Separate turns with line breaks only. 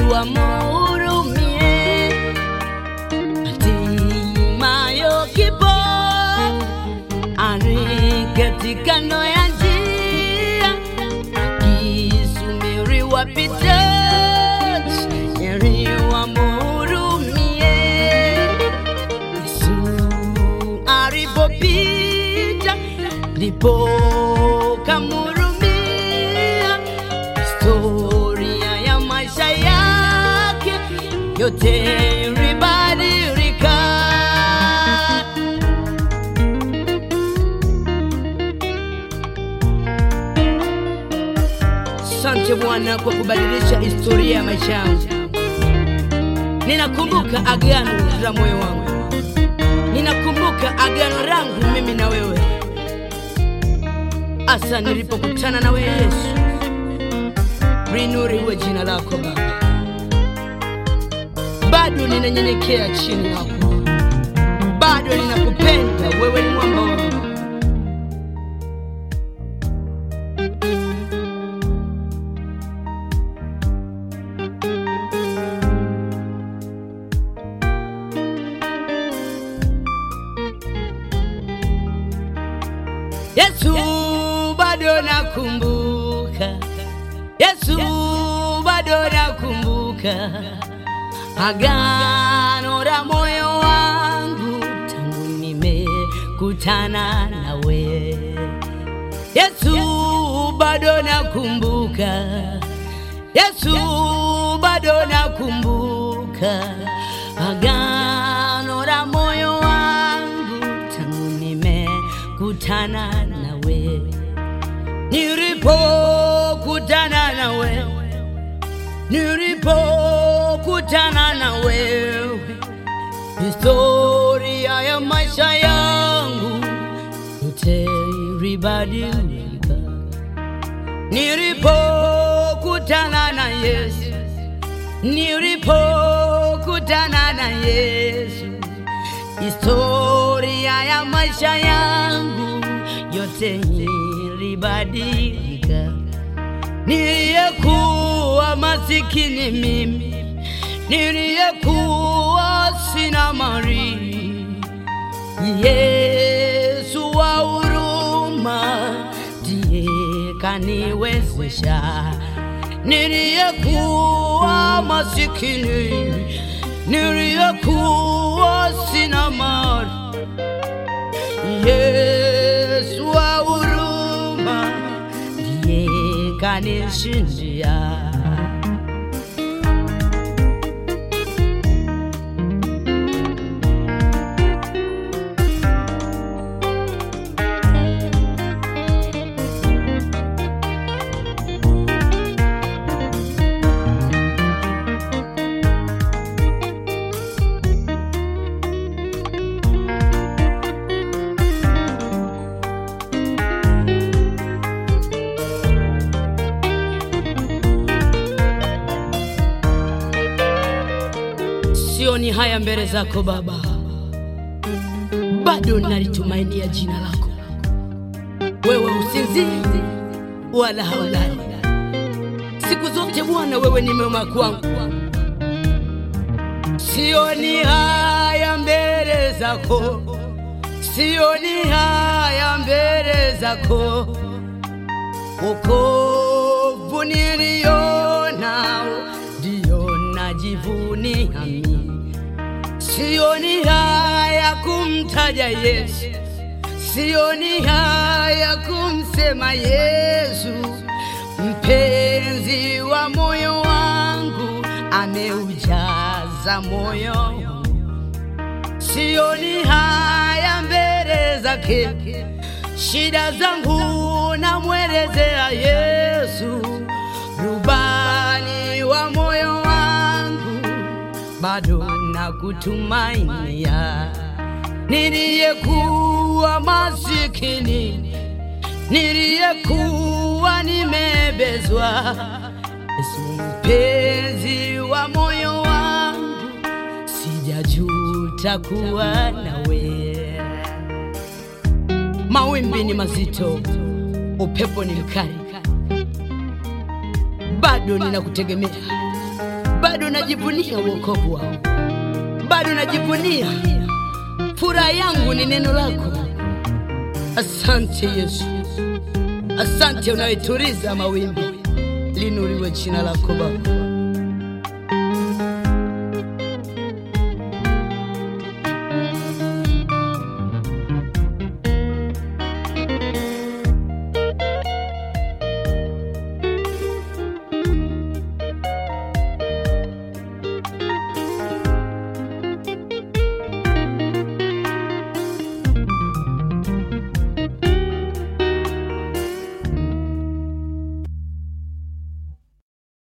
Yesu amhurumie, hatimayo kipo ari katika kando ya njia, akisubiri wapita heri wamhurumie. Yesu alipopita ndipo kamhurumia, historia ya maisha yake yote ilibadilika. Asante Bwana kwa kubadilisha historia ya maisha yangu. Ninakumbuka agano la moyo wangu, ninakumbuka agano langu mimi na wewe, hasa nilipokutana na wewe Yesu. Linuriwe jina lako Baba, bado ninanyenyekea chini yako, bado ninakupenda wewe, ni mwamba wangu. Yesu bado nakumbuka, Yesu bado nakumbuka agano la moyo wangu tangu nimekutana nawe. Yesu bado nakumbuka, Yesu bado nakumbuka agano la moyo wangu tangu nimekutana nawe, nilipokutana na wewe, nilipokutana na wewe, historia ya maisha yangu yote ilibadilika. Nilipokutana na Yesu, nilipokutana na Yesu, historia ya maisha yangu yote ilibadilika. Niliyekuwa masikini mimi, niliyekuwa sina mali, Yesu wa huruma ndiye kaniwezesha. Niliyekuwa masikini, niliyekuwa sina mali, Yesu wa huruma ndiye kanishindia. Sioni haya mbele zako Baba, bado nalitumainia jina lako. Wewe usinzii wala haulali, siku zote Bwana, wewe ni mwema kwangu. Sioni haya mbele zako, sioni haya mbele zako, wokovu nilionao ndio najivunia mimi. Sioni haya kumtaja Yesu, sioni haya kumsema Yesu, mpenzi wa moyo wangu, ameujaza moyo wangu. Sioni haya mbele zake, shida zangu namwelezea Yesu, rubani wa moyo wangu, bado nakutumainia. Niliyekuwa masikini, niliyekuwa nimebezwa, Yesu mpenzi wa moyo wangu, sijajuta kuwa nawe. Mawimbi ni mazito, upepo ni mkali, bado ninakutegemea, bado bado najivunia wokovu wao, bado najivunia furaha yangu ni neno lako. Asante Yesu, asante unayeturiza mawimbi, linuriwe jina lako Baba.